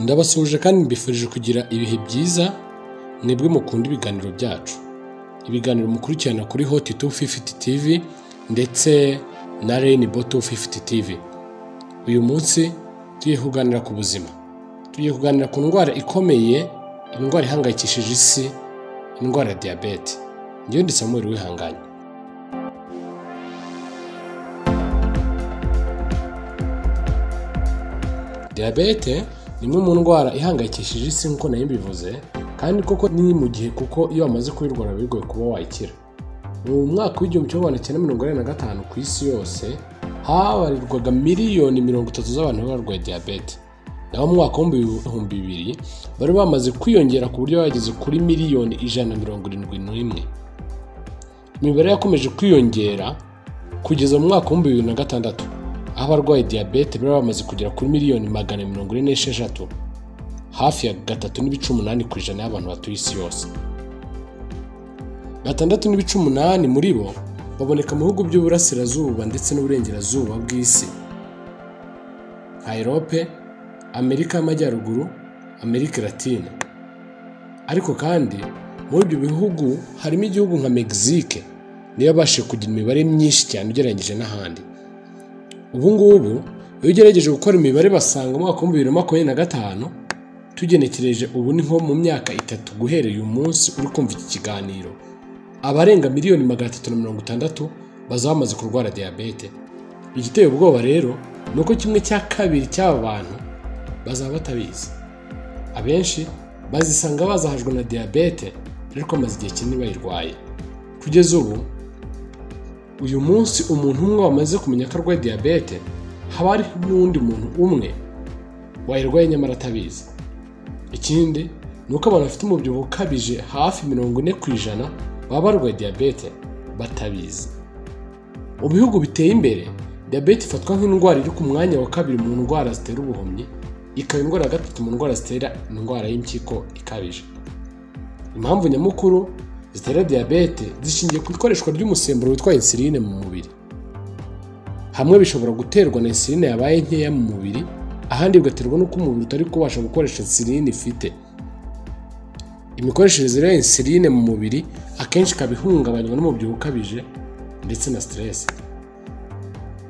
ndabasuhuje kandi mbifurije kugira ibihe byiza mwebwe mukunda ibiganiro byacu ibiganiro mukurikirana kuri hoti tu fifiti tivi ndetse na reyinibo tu fifiti tivi uyu munsi tugiye kuganira ku buzima tugiye kuganira ku ndwara ikomeye indwara ihangayikishije isi indwara ya diyabete ngewe ndetse mu mubiri wihanganye diyabete ni imwe mu ndwara ihangayikishije isi nk'uko nayo mbivuze kandi koko ni mu gihe kuko iyo wamaze kuyirwara biba bigoye kuba wayikira mu mwaka w'igihumbi kimwe magana cyenda mirongo inani na gatanu ku isi yose habarirwaga miliyoni mirongo itatu z'abantu bari barwaye diyabete naho mu mwaka w'ibihumbi bibiri bari bamaze kwiyongera ku buryo bageze kuri miliyoni ijana na mirongo irindwi n'imwe imibare yakomeje kwiyongera kugeza mu mwaka w'ibihumbi bibiri na gatandatu aho abarwaye diyabete bari bamaze kugera kuri miliyoni magana mirongo ine n'esheshatu hafi ya gatatu n'ibice umunani ku ijana y'abantu batuye isi yose gatandatu n'ibice umunani muri bo baboneka mu bihugu by'uburasirazuba ndetse n'uburengerazuba bw'isi nka erope amerika y'amajyaruguru amerika latina ariko kandi muri ibyo bihugu harimo igihugu nka mexique niyo yabashije kugira imibare myinshi cyane ugereranyije n'ahandi ubu ngubu iyo ugerageje gukora imibare basanga umwaka w'ibihumbi bibiri na makumyabiri na gatanu tugenekereje ubu ni nko mu myaka itatu guhereye uyu munsi uri kumva iki kiganiro abarenga miliyoni magana atatu na mirongo itandatu bazaba bamaze kurwara diyabete igiteye ubwoba rero ni uko kimwe cya kabiri cy'aba bantu bazaba batabizi abenshi bazisanga bazahajwe na diyabete ariko bamaze igihe kinini bayirwaye kugeza ubu uyu munsi umuntu umwe wamaze kumenya ko arwaye diyabete haba hari n'undi muntu umwe wayirwaye nyamara atabizi ikindi ni uko abantu bafite umubyibuho ukabije hafi mirongo ine ku ijana baba barwaye diyabete batabizi mu bihugu biteye imbere diyabete ifatwa nk'indwara iri ku mwanya wa kabiri mu ndwara zitera ubuhumyi ikaba indwara ya gatatu mu ndwara zitera indwara y'impyiko ikabije impamvu nyamukuru zitera diyabete zishingiye ku ikoreshwa ry'umusemburo witwa insuline mu mubiri hamwe bishobora guterwa na insuline yabaye nkeya mu mubiri ahandi bigaterwa n'uko umubiri utari kubasha gukoresha insuline ifite imikoreshereze ya insuline mu mubiri akenshi ikaba ihungabanywa n'umubyibuho ukabije ndetse na siteresi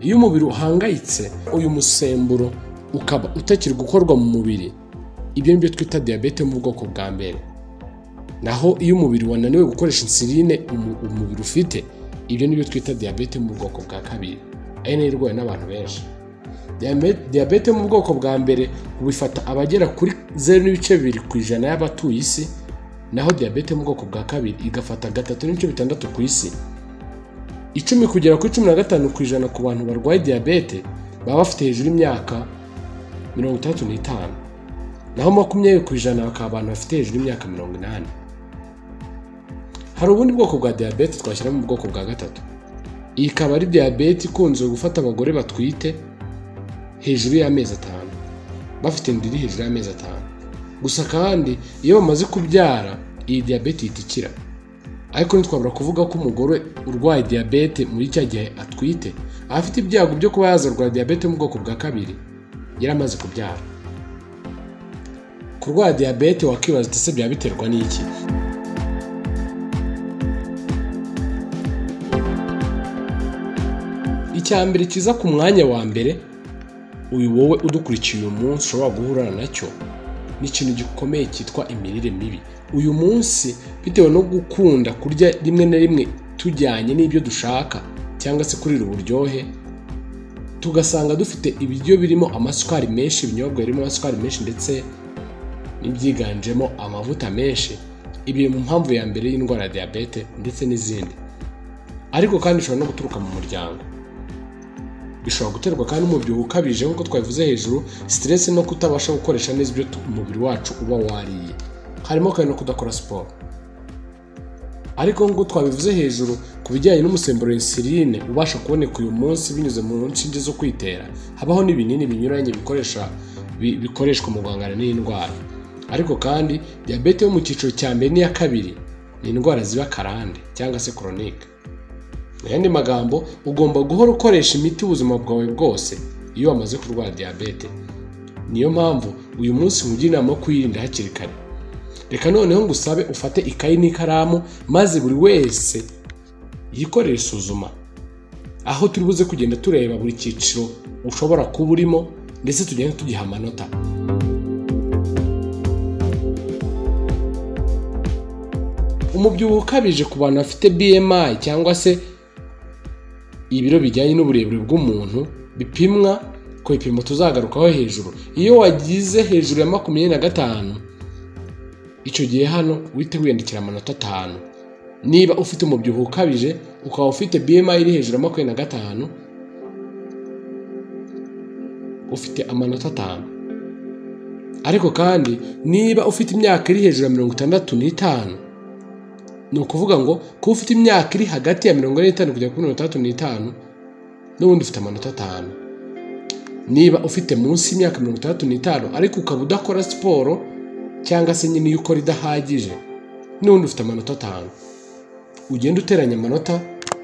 iyo umubiri uhangayitse uyu musemburo ukaba utakiri gukorwa mu mubiri ibyo ni byo twita diyabete yo mu bwoko bwa mbere naho iyo umubiri wananiwe gukoresha insuline umubiri ufite ibyo ni byo twita diyabete yo mu bwoko bwa kabiri ari nayo irwawe n'abantu benshi diyabete yo mu bwoko bwa mbere bifata abagera kuri zeru n'ibice bibiri ku ijana y'abatuye isi naho diyabete mu bwoko bwa kabiri igafata gatatu n'ibice bitandatu ku isi icumi kugera kuri cumi na gatanu ku ijana ku bantu barwaye diyabete baba bafite hejuru y'imyaka mirongo itandatu n'itanu naho makumyabiri ku ijana bakaba abantu bafite hejuru y'imyaka mirongo inani hari ubundi bwoko bwa diyabete twashyiramo mu bwoko bwa gatatu iyi ikaba ari diyabete ikunze gufata abagore batwite hejuru y'amezi atanu bafite inda iri hejuru y'amezi atanu gusa kandi iyo bamaze kubyara iyi diyabete ihita ikira ariko ntitwabura kuvuga ko umugore urwaye diyabete muri cya gihe atwite aba afite ibyago byo kuba yazarwara diyabete mu bwoko bwa kabiri yari amaze kubyara kurwara diyabete wakwibaza ese byaba biterwa n'iki icya mbere kiza ku mwanya wa mbere uyu wowe udukurikiye uyu munsi ushobora guhura nacyo ni ikintu gikomeye cyitwa imirire mibi uyu munsi bitewe no gukunda kurya rimwe na rimwe tujyanye n'ibyo dushaka cyangwa se kurira uburyohe tugasanga dufite ibiryo birimo amasukari menshi ibinyobwa birimo amasukari menshi ndetse n'ibyiganjemo amavuta menshi ibi mu mpamvu ya mbere y'indwara ya diyabete ndetse n'izindi ariko kandi bishobora no guturuka mu muryango bishobora guterwa kandi n'umubyibuho ukabije nk'uko twabivuze hejuru siteresi no kutabasha gukoresha neza ibyo umubiri wacu uba wariye harimo kandi no kudakora siporo ariko nk'uko twabivuze hejuru ku bijyanye n'umusemburo insuline ubasha kuboneka uyu munsi binyuze mu nshinge zo kwitera habaho n'ibinini binyuranye bikoresha bikoreshwa mu guhangana n'iyi ndwara ariko kandi diyabete yo mu cyiciro cya mbere n'iya kabiri ni indwara ziba karande cyangwa se koronike mu yandi magambo ugomba guhora ukoresha imiti ubuzima bwawe bwose iyo wamaze kurwara diyabete niyo mpamvu uyu munsi mugira inama yo kuyirinda hakiri kare reka noneho ngusabe ufate ikayi n'ikaramu maze buri wese yikorere isuzuma aho turi buze kugenda tureba buri cyiciro ushobora kuba urimo ndetse tugenda tugiha amanota umubyibuho ukabije ku bantu bafite BMI cyangwa se ibiro bijyanye n'uburebure bw'umuntu bipimwa ku bipimo tuzagarukaho hejuru iyo wagize hejuru ya makumyabiri na gatanu icyo gihe hano uhite wiyandikira amanota atanu niba ufite umubyibuho ukabije ukaba ufite BMI iri hejuru ya makumyabiri na gatanu ufite amanota atanu ariko kandi niba ufite imyaka iri hejuru ya mirongo itandatu n'itanu ni ukuvuga ngo kuba ufite imyaka iri hagati ya mirongo ine n'itanu kugera kuri mirongo itandatu n'itanu n'ubundi ufite amanota atanu niba ufite munsi y'imyaka mirongo itandatu n'itanu ariko ukaba udakora siporo cyangwa se nyine iyo ukora idahagije n'ubundi ufite amanota atanu ugenda uteranya amanota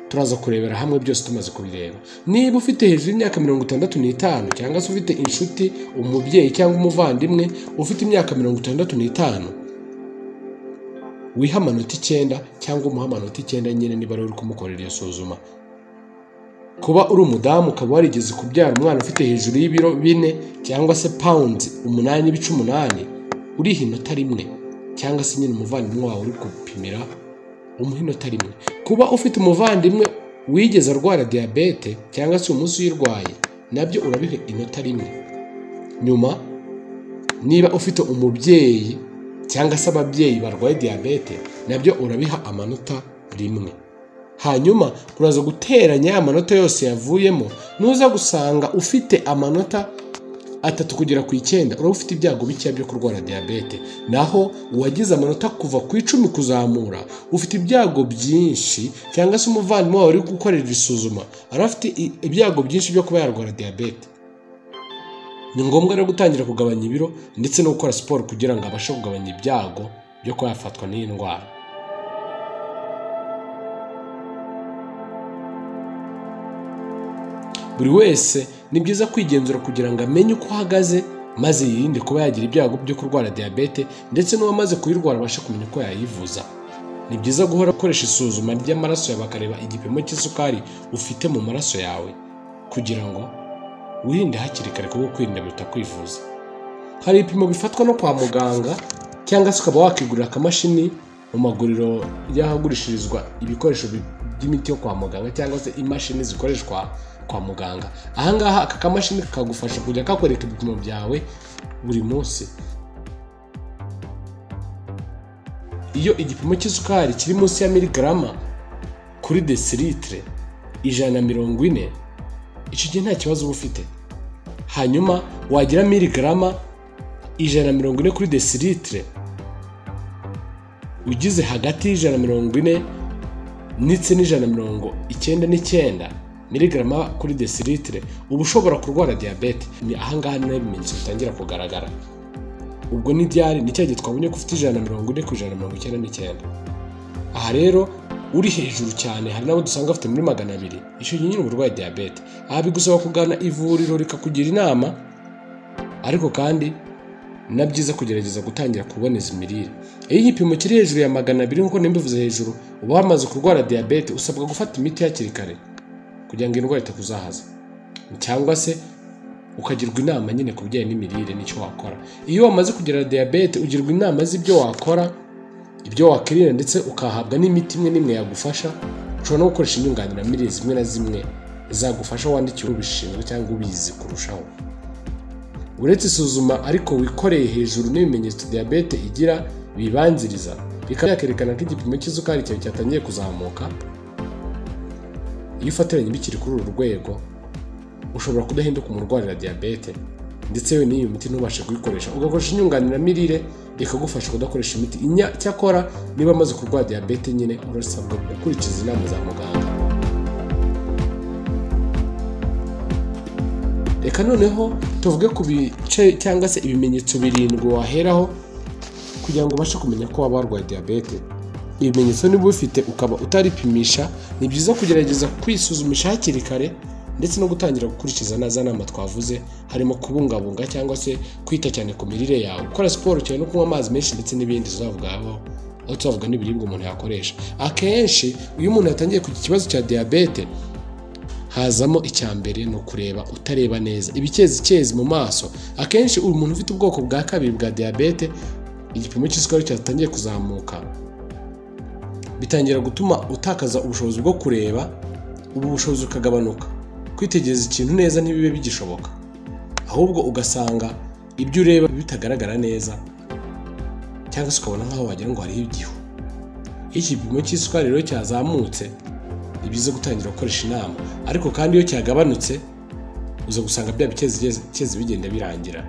turaza kurebera hamwe byose tumaze kubireba niba ufite hejuru y'imyaka mirongo itandatu n'itanu cyangwa se ufite inshuti umubyeyi cyangwa umuvandimwe ufite imyaka mirongo itandatu n'itanu wiha amanota icyenda cyangwa umuha amanota icyenda nyine niba rero uri kumukorera iyo suzuma kuba uri umudamu ukaba warigeze kubyara umwana ufite hejuru y'ibiro bine cyangwa se pawundi umunani ibice umunani uriha inota rimwe cyangwa se nyine umuvandimwe wawe uri gupimira umuha inota rimwe kuba ufite umuvandimwe wigeze arwara diyabete cyangwa se umunsi uyirwaye nabyo urabiha inota rimwe nyuma niba ufite umubyeyi cyangwa se ababyeyi barwaye diyabete nabyo urabiha amanota rimwe hanyuma uraza guteranya ya manota yose yavuyemo nuza gusanga ufite amanota atatu kugera ku icyenda uraba ufite ibyago bikeya byo kurwara diyabete naho uwagize amanota kuva ku icumi kuzamura ufite ibyago byinshi cyangwa se umuvandimwe wawe uri gukorera isuzuma araba afite ibyago byinshi byo kuba yarwara diyabete ni ngombwa rero gutangira kugabanya ibiro ndetse no gukora siporo kugira ngo abashe kugabanya ibyago byo kuba yafatwa n'iyi ndwara buri wese ni byiza kwigenzura kugira ngo amenye uko ahagaze maze yirinde kuba yagira ibyago byo kurwara diyabete ndetse n'uwamaze kuyirwara abashe kumenya uko yayivuza ni byiza guhora ukoresha isuzuma ry'amaraso yawe bakareba igipimo cy'isukari ufite mu maraso yawe kugira ngo wirinde hakiri kare kuko kwirinda biruta kwivuza hari ibipimo bifatwa no kwa muganga cyangwa se ukaba wakigurira akamashini mu maguriro y'ahagurishirizwa ibikoresho by'imiti yo kwa muganga cyangwa se imashini zikoreshwa kwa muganga ahangaha aka kamashini kagufasha kujya kakwereka ibipimo byawe buri munsi iyo igipimo cy'isukari kiri munsi ya miligarama kuri desilitre ijana na mirongo ine icyo gihe nta kibazo uba ufite hanyuma wagira miligarama ijana na mirongo ine kuri desilitre ugize hagati y'ijana na mirongo ine ndetse n'ijana na mirongo icyenda n'icyenda miligarama kuri desilitre uba ushobora kurwara diyabete ahangaha niho ibimenyetso bitangira kugaragara ubwo ni ryari ni cya gihe twabonye ko ufite ijana na mirongo ine ku ijana na mirongo icyenda n'icyenda aha rero uri hejuru cyane hari n'abo dusanga afite muri magana abiri icyo gihe nyine uburwayi diyabete aha bigusaba kugana ivuriro rikakugira inama ariko kandi na byiza kugerageza gutangira kuboneza imirire iyo igipimo kiri hejuru ya magana abiri nk'uko nimbivuze hejuru uba wamaze kurwara diyabete usabwa gufata imiti hakiri kare kugira ngo indwara itakuzahaza cyangwa se ukagirwa inama nyine ku bijyanye n'imirire n'icyo wakora iyo wamaze kugira diyabete ugirwa inama z'ibyo wakora ibyo wakwirinda ndetse ukahabwa n'imiti imwe n'imwe yagufasha ushobora no gukoresha inyunganiramirire zimwe na zimwe zagufasha wandikiwe ubishinzwe cyangwa ubizi kurushaho uretse isuzuma ariko wikoreye hejuru n'ibimenyetso diyabete igira bibanziriza bikaba byakerekana ko igipimo cy'isukari cyawe cyatangiye kuzamuka iyo ufatiranye bikiri kuri uru rwego ushobora kudahinduka umurwarira diyabete ndetse yewe n'iyo miti ntubashe kuyikoresha ugakoresha inyunganiramirire ikagufasha kudakoresha imiti cyakora niba amaze kurwara diyabete nyine urasabwa gukurikiza inama za muganga reka noneho tuvuge ku bice cyangwa se ibimenyetso birindwi waheraho kugira ngo ubashe kumenya ko waba warwaye diyabete ibimenyetso niba ubifite ukaba utaripimisha ni byiza kugerageza kwisuzumisha hakiri kare ndetse no gutangira gukurikiza naza nama twavuze harimo kubungabunga cyangwa se kwita cyane ku mirire yawe gukora siporo cyane no kunywa amazi menshi ndetse n'ibindi tuzavugaho aho tuzavuga n'ibiribwa umuntu yakoresha akenshi iyo umuntu yatangiye kugira ikibazo cya diyabete hazamo icya mbere ni ukureba utareba neza ibikezikezi mu maso akenshi umuntu ufite ubwoko bwa kabiri bwa diyabete igipimo cy'isukari cyatangiye kuzamuka bitangira gutuma utakaza ubushobozi bwo kureba ubu bushobozi bukagabanuka kwitegereza ikintu neza ntibibe bigishoboka ahubwo ugasanga ibyo ureba bitagaragara neza cyangwa se ukabona nk'aho wagira ngo hariho igihu iyo iki gipimo cy'isukari rero cyazamutse ni byiza gutangira gukoresha inama ariko kandi iyo cyagabanutse uza gusanga bya bikezi bigenda birangira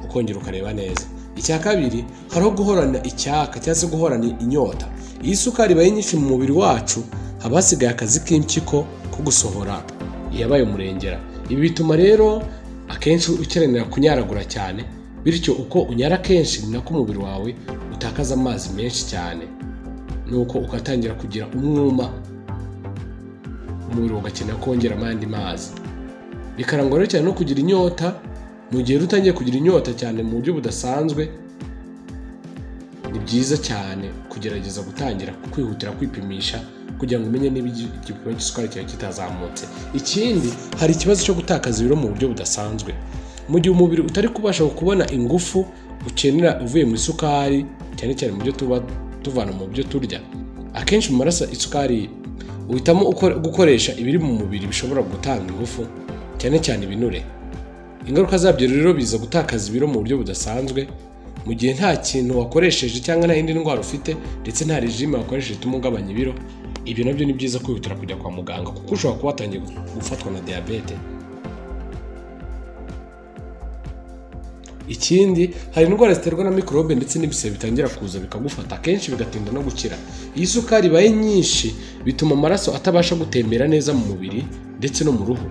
ukongera ukareba neza icya kabiri hariho guhorana icyaka cyangwa se guhorana inyota iyo isukari ibaye nyinshi mu mubiri wacu haba hasigaye akazi k'impyiko ko gusohora iyabaye umurengera ibi bituma rero akenshi ukenera kunyaragura cyane bityo uko unyara kenshi ni nako umubiri wawe utakaza amazi menshi cyane nuko ugatangira kugira umwuma umubiri ugakenera kongera ayandi mazi bikarangwa rero cyane no kugira inyota mu gihe utangiye kugira inyota cyane mu buryo budasanzwe ni byiza cyane kugerageza gutangira kwihutira kwipimisha kugira ngo umenye niba igipimo cy'isukari cyawe kitazamutse ikindi hari ikibazo cyo gutakaza ibiro mu buryo budasanzwe mu gihe umubiri utari kubasha kubona ingufu ukenera uvuye mu isukari cyane cyane mu byo tuba tuvana mu byo turya akenshi mu maraso isukari uhitamo gukoresha ibiri mu mubiri bishobora gutanga ingufu cyane cyane ibinure ingaruka zabyo rero biza gutakaza ibiro mu buryo budasanzwe mu gihe nta kintu wakoresheje cyangwa nta yindi ndwara ufite ndetse nta rejime wakoresheje ituma ugabanya ibiro ibyo nabyo ni byiza kwihutira kujya kwa muganga kuko ushobora kuba watangiye gufatwa na diyabete ikindi hari indwara ziterwa na mikorobe ndetse n'ibisebe bitangira kuza bikagufata akenshi bigatinda no gukira iyo isukari ibaye nyinshi bituma amaraso atabasha gutembera neza mu mubiri ndetse no mu ruhu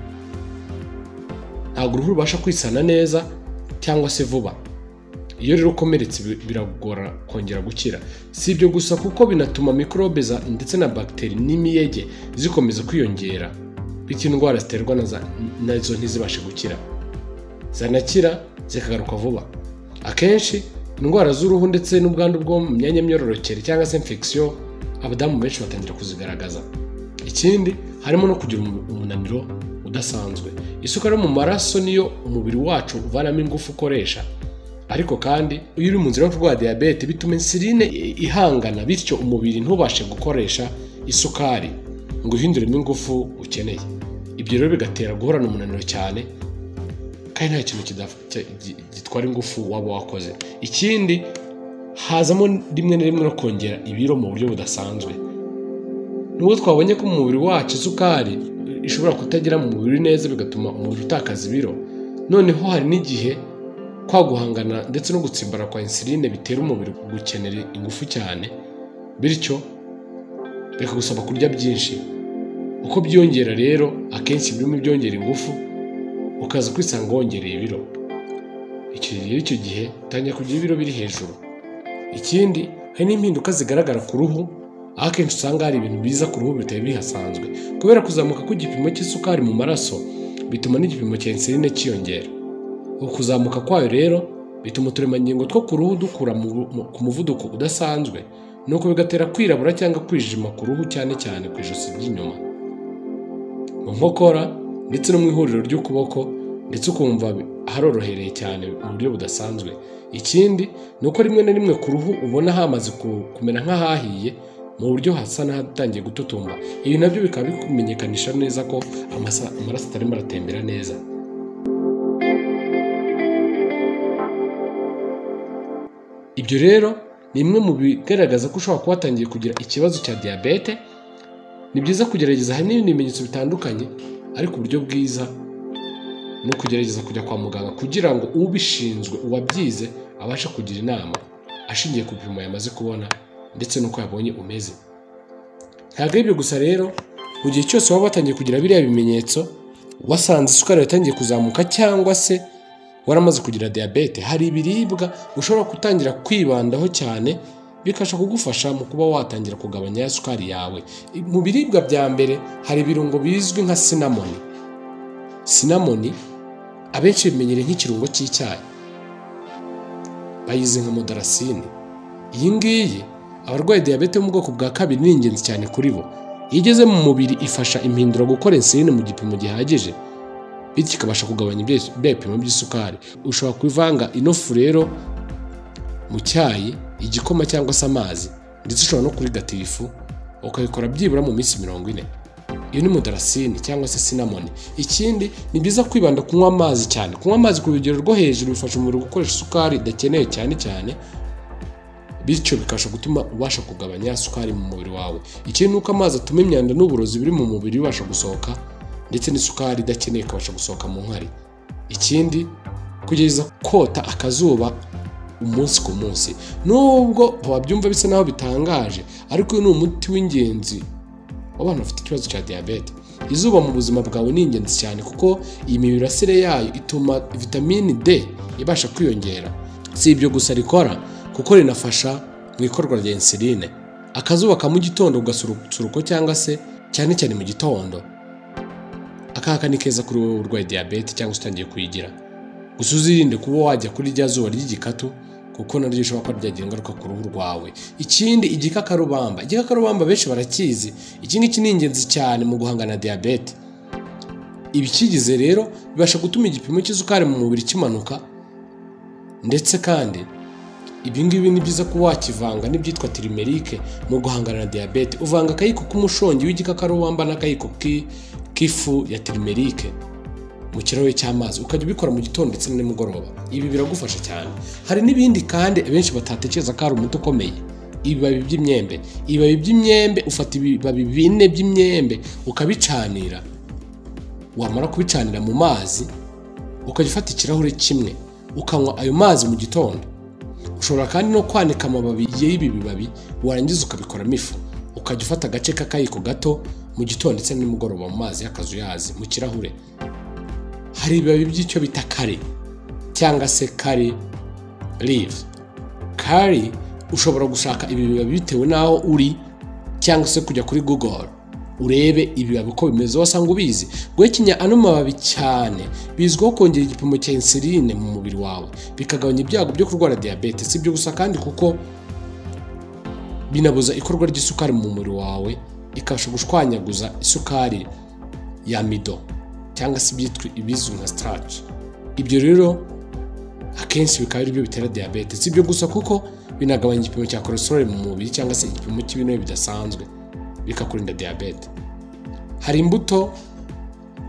ntabwo uruhu rubasha kwisana neza cyangwa se vuba iyo rero ukomeretse biragora kongera gukira si ibyo gusa kuko binatuma mikorobe ndetse na bagiteri n'imiyege zikomeza kwiyongera bityo indwara ziterwa nazo ntizibashe gukira zanakira zikagaruka vuba akenshi indwara z'uruhu ndetse n'ubwandu bwo mu myanya myororokere cyangwa se infection abadamu benshi batangira kuzigaragaza ikindi harimo no kugira umunaniro udasanzwe isukari yo mu maraso niyo umubiri wacu uvanamo ingufu ukoresha ariko kandi iyo uri mu nzira yo kurwara diyabete bituma insuline ihangana bityo umubiri ntubashe gukoresha isukari ngo uhinduremo ingufu ukeneye ibyo rero bigatera guhorana umunaniro cyane kandi nta kintu gitwara ingufu waba wakoze ikindi hazamo rimwe na rimwe no kongera ibiro mu buryo budasanzwe nubwo twabonye ko mu mubiri wacu isukari ishobora kutagira mu mubiri neza bigatuma umubiri utakaza ibiro noneho hari n'igihe kwa guhangana ndetse no gutsimbara kwa insuline bitera umubiri gukenera ingufu cyane bityo bikagusaba kurya byinshi uko byiyongera rero akenshi birimo ibyongera ingufu ukaza kwisanga wongereye ibiro icyo gihe icyo gihe utangira kugira ibiro biri hejuru ikindi hari n'impinduka zigaragara ku ruhu aho akenshi usanga hari ibintu biza ku ruhu bitari bihasanzwe kubera kuzamuka kw'igipimo cy'isukari mu maraso bituma n'igipimo cya insuline cyiyongera ukuzamuka kwayo rero bituma uturemangingo two ku ruhu dukura ku muvuduko udasanzwe nuko bigatera kwirabura cyangwa kwijima ku ruhu cyane cyane ku ijosi ry'inyuma mu nkokora ndetse no mu ihuriro ry'ukuboko ndetse ukumva harorohereye cyane mu buryo budasanzwe ikindi ni uko rimwe na rimwe ku ruhu ubona hamaze kumera nk'ahahiye mu buryo hasa n'ahatangiye gututumba ibi nabyo bikaba bikumenyekanisha neza ko amaraso atarimo aratembera neza ibyo rero ni bimwe mu bigaragaza ko ushobora kuba watangiye kugira ikibazo cya diyabete ni byiza kugerageza hari n'ibindi bimenyetso bitandukanye ariko uburyo bwiza ni ukugerageza kujya kwa muganga kugira ngo ubishinzwe uwabyize abashe kugira inama ashingiye ku bipimo yamaze kubona ndetse n'uko yabonye umeze ntabwo ari ibyo gusa rero mu gihe cyose waba watangiye kugira biriya bimenyetso wasanze isukari yatangiye kuzamuka cyangwa se waramaze kugira diyabete hari ibiribwa ushobora gutangira kwibandaho cyane bikasha kugufasha mu kuba watangira kugabanya ya sukari yawe mu biribwa bya mbere hari ibirungo bizwi nka sinamoni sinamoni abenshi bimenyereye nk'ikirungo cy'icyayi bayizi nka modarasine iyi ngiyi abarwaye diyabete yo mu bwoko bwa kabiri ni ingenzi cyane kuri bo iyo igeze mu mubiri ifasha impindura gukora insuline mu gipimo gihagije bityo ikabasha kugabanya ibye- bya bipimo by'isukari ushobora kuvanga ino fu rero mu cyayi igikoma cyangwa se amazi ndetse ushobora no kurigata ifu ukabikora byibura mu minsi mirongo ine iyo ni modarasine cyangwa se sinamoni ikindi ni byiza kwibanda kunywa amazi cyane kunywa amazi ku rugero rwo hejuru bifasha umubiri gukoresha isukari idakeneye cyane cyane bityo bikabasha gutuma ubasha kugabanya sukari mu mubiri wawe ikindi ni uko amazi atuma imyanda n'uburozi biri mu mubiri bibasha gusohoka ndetse n'isukari idakeneye ikabasha gusohoka mu nkari ikindi kugeza kota akazuba umunsi ku munsi nubwo wabyumva bisa naho bitangaje ariko uyu ni umuti w'ingenzi abana bafite ikibazo cya diyabete izuba mu buzima bwawe ni ingenzi cyane kuko iyi mirasire yayo ituma vitamini D ibasha kwiyongera si ibyo gusa rikora kuko rinafasha mu ikorwa rya insuline akazuba ka mu gitondo ugasuruko cyangwa se cyane cyane mu gitondo akaka ni keza kuri wowe urwaye diyabete cyangwa se utangiye kuyigira gusa uzirinde kuba wajya kuri rya zuba ry'igikatu kuko naryo rishobora kuba ryagira ingaruka ku ruhu rwawe ikindi igikakarubamba igikakarubamba benshi barakizi iki ngiki ni ingenzi cyane mu guhangana na diyabete ibikigize rero bibasha gutuma igipimo cy'isukari mu mubiri kimanuka ndetse kandi ibi ngibi ni byiza kuba wakivanga n'ibyitwa tirimerike mu guhangana na diyabete uvanga akayiko k'umushongi w'igikakarubamba n'akayiko ki- k'ifu ya tirimerike mu kirahure cy'amazi ukajya ubikora mu gitondo ndetse na nimugoroba ibi biragufasha cyane hari n'ibindi kandi abenshi batatekereza ko hari umuti ukomeye ibibabi by'imyembe ibibabi by'imyembe ufata ibibabi bine by'imyembe ukabicanira wamara kubicanira mu mazi ukajya ufata ikirahure kimwe ukanywa ayo mazi mu gitondo ushobora kandi no kwanika amababi y'ibi bibabi warangiza ukabikoramo ifu ukajya ufata agace k'akayiko gato mu gitondo ndetse na nimugoroba mu mazi y'akazuyazi mu kirahure hari ibibabi by'icyo bita kare cyangwa se kare live kare ushobora gushaka ibi bibabi bitewe n'aho uri cyangwa se kujya kuri google urebe ibibabi uko bimeze wasanga ubizi guhekenya ano mababi cyane bizwiho kongera igipimo cya insuline mu mubiri wawe bikagabanya ibyago byo kurwara diyabete si ibyo gusa kandi kuko binabuza ikorwa ry'isukari mu mubiri wawe ikabasha gushwanyaguza isukari ya mido cyangwa se ibyitwa ibizwi nka starch ibyo rero akenshi bikaba ari byo bitera diyabete si ibyo gusa kuko binagabanya igipimo cya cholesterol mu mubiri cyangwa se igipimo cy'ibinure bidasanzwe bikakurinda diyabete hari imbuto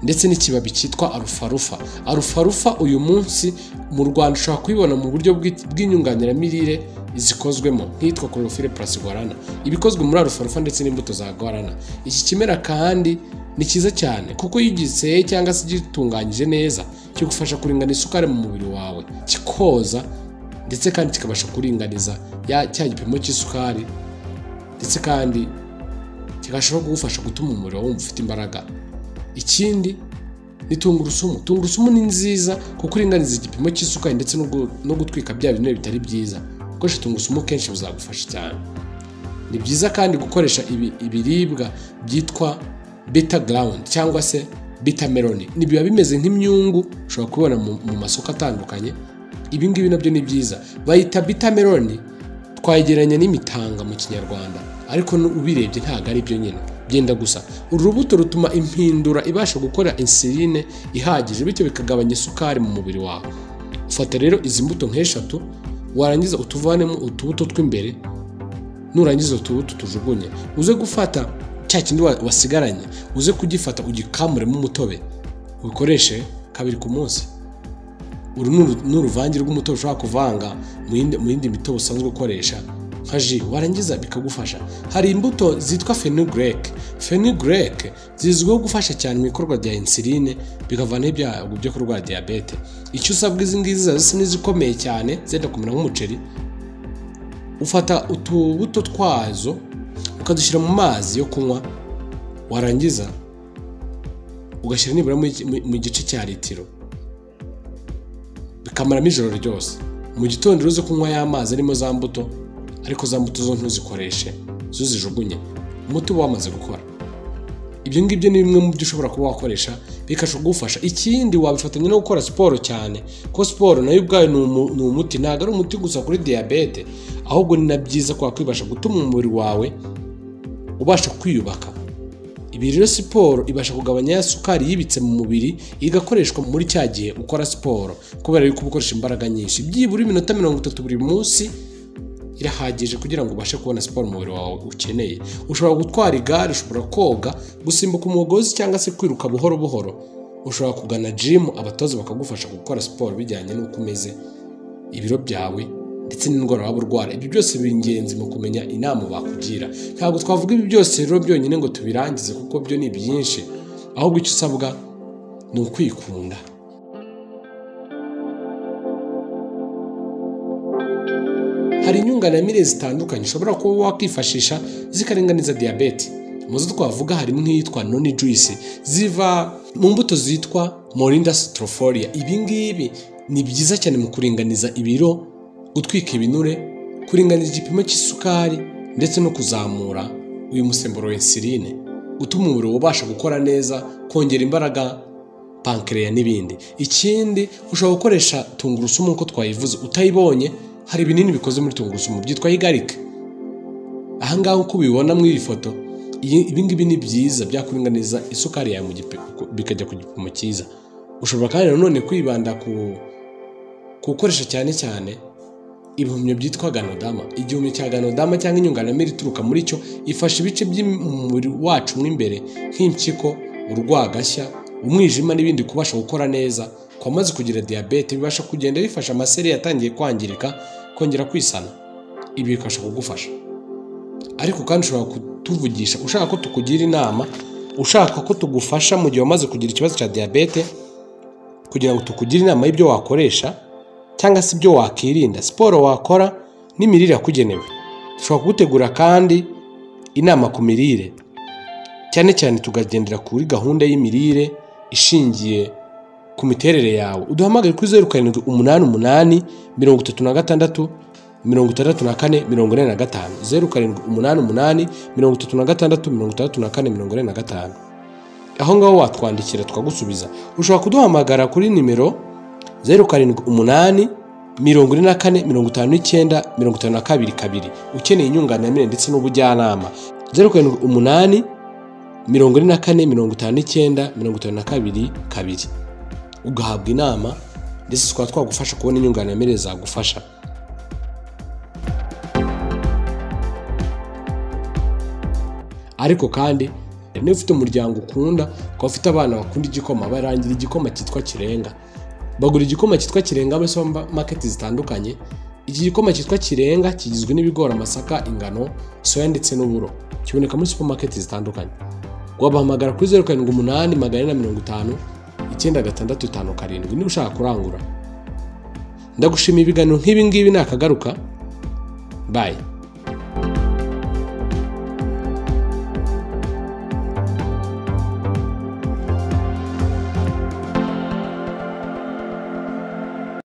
ndetse n'ikibabi cyitwa arufarufa arufarufa uyu munsi mu rwanda ushobora kuyibona mu buryo bw'i- bw'inyunganiramirire zikozwemo nk'iyitwa chlorophylle plus guarana ibikozwe muri arufarufa ndetse n'imbuto za guarana iki kimera kandi ni cyiza cyane kuko iyo ugiseye cyangwa se ugitunganyije neza kigufasha kuringana isukari mu mubiri wawe kikoza ndetse kandi kikabasha kuringaniza ya- cya gipimo cy'isukari ndetse kandi kigashobora kugufasha gutuma umubiri wawe wumva ufite imbaraga ikindi ni tungurusumu tungurusumu ni nziza kuko uringaniza igipimo cy'isukari ndetse no gu- no gutwika bya binure bitari byiza gukoresha tungurusumu kenshi bizagufasha cyane ni byiza kandi gukoresha ibi- ibiribwa byitwa beta ground cyangwa se beta melon ni biba bimeze nk'imyungu ushobora kubibona mu, mu masoko atandukanye ibi ngibi nabyo ni byiza bayita beta melon twayegeranya n'imitanga mu kinyarwanda ariko nu- ubirebye ntabwo ari byo nyine byenda gusa uru rubuto rutuma impindura ibasha gukora insuline ihagije bityo bikagabanya isukari mu mubiri wawe ufata rero izi mbuto nk'eshatu warangiza utuvanemo utubuto tw'imbere nurangiza utubuto tujugunye uze gufata cya kindi wa- wasigaranye uze kugifata ugikamuremo umutobe ubikoreshe kabiri ku munsi uru ni uru- ni uruvange rw'umutobe ushobora kuvanga mu yindi- mu yindi mitobe usanzwe ukoresha nka ji warangiza bikagufasha hari imbuto zitwa fenugrec fenugrec zizwiho gufasha cyane mu ikorwa rya insuline bikavanaho ibyago byo kurwara diyabete icyo usabwa izi ngizi ziba zisa n'izikomeye cyane zenda kumera nk'umuceri ufata utubuto twazo ukadushyira mu mazi yo kunywa warangiza ugashyira nibura mu gi- mu- mu gice cya litiro bikamaramo ijoro ryose mu gitondo uze kunywa ya mazi arimo za mbuto ariko za mbuto zo ntuzikoreshe zo zijugunye umuti uba wamaze gukora ibyo ngibyo ni bimwe mu byo ushobora kuba wakoresha bikasha kugufasha ikindi wabifatanya no gukora siporo cyane ko siporo nayo ubwayo ni umu- ni umuti ntabwo ari umuti gusa kuri diyabete ahubwo ni na byiza kwa kwibasha gutuma umubiri wawe ubasha kwiyubaka ibi rero siporo ibasha kugabanya ya sukari yibitse mu mubiri igakoreshwa muri cya gihe ukora siporo kubera yuko uba ukoresha imbaraga nyinshi byibura iminota mirongo itatu buri munsi irahagije kugira ngo ubashe kubona siporo umubiri wawe ukeneye ushobora gutwara igare ushobora koga gusimbuka umugozi cyangwa se kwiruka buhoro buhoro ushobora kugana jimu abatoza bakagufasha gukora siporo bijyanye n'uko umeze ibiro byawe ndetse n'indwara waba urwara ibyo byose biri ingenzi mu kumenya inama bakugira ntabwo twavuga ibi byose rero byonyine ngo tubirangize kuko byo ni byinshi ahubwo icyo usabwa ni ukwikunda hari inyunganamire zitandukanye ushobora kuba wakwifashisha zikaringaniza diyabete mu zo twavuga harimo nk'iyitwa noni juice ziva mu mbuto zitwa morinda sitoroforia ibi ngibi ni byiza cyane mu kuringaniza ibiro gutwika ibinure kuringaniza igipimo cy'isukari ndetse no kuzamura uyu musemburo w'insuline gutuma umubiri ubasha gukora neza kongera imbaraga pankereya n'ibindi ikindi ushobora gukoresha tungurusumu nk'uko twayivuze utayibonye hari ibinini bikoze muri tungurusumu byitwa igarika ahangaha uko ubibona muri iyi foto iyi- ibingibi ni byiza byakuringaniza isukari yawe mu gipe- bikajya ku gipimo cyiza ushobora kandi nanone kwibanda ku ku gukoresha cyane cyane ibihumyo byitwa ganodama igihumyo cya ganodama cyangwa inyunganamiri ituruka muri cyo ifasha ibice by'umubiri wacu mo imbere nk'impyiko urwagashya umwijima n'ibindi kubasha gukora neza kwamaze kugira diyabete bibasha kugenda bifasha amaseri yatangiye kwangirika kongera kwisana ibi bikabasha kugufasha ariko kandi ushobora kutuvugisha ushaka ko tukugira inama ushaka ko tugufasha mu gihe wamaze kugira ikibazo cya diyabete kugira ngo tukugire inama y'ibyo wakoresha cyangwa se ibyo wakirinda siporo wakora n'imirire yakugenewe dushobora kugutegura kandi inama ku mirire cyane cyane tukagendera kuri gahunda y'imirire ishingiye ku miterere yawe uduhamagare kuri zeru karindwi umunani umunani mirongo itatu na gatandatu mirongo itandatu na kane mirongo ine na gatanu zeru karindwi umunani umunani mirongo itatu na gatandatu mirongo itandatu na kane mirongo ine na gatanu aho ngaho watwandikira tukagusubiza ushobora kuduhamagara kuri nimero zeru karindwi umunani mirongo ine na kane mirongo itanu n'icyenda mirongo itanu na kabiri kabiri ukeneye inyunganamire ndetse n'ubujyanama zeru karindwi umunani mirongo ine na kane mirongo itanu n'icyenda mirongo itanu na kabiri kabiri ugahabwa inama ndetse tukaba twagufasha kubona inyunganamire zagufasha ariko kandi niba ufite umuryango ukunda ukaba ufite abana bakunda igikoma barangira igikoma cyitwa kirenga bagura igikoma cyitwa kirenga muri supamaketi zitandukanye iki gikoma cyitwa kirenga kigizwe n'ibigori amasaka ingano soya ndetse n'uburo kiboneka muri supamaketi zitandukanye wabahamagara kuri zeru karindwi umunani magana ane na mirongo itanu icyenda gatandatu itanu karindwi niba ushaka kurangura ndagushimiye ibiganiro nk'ibi ngibi nakagaruka bayi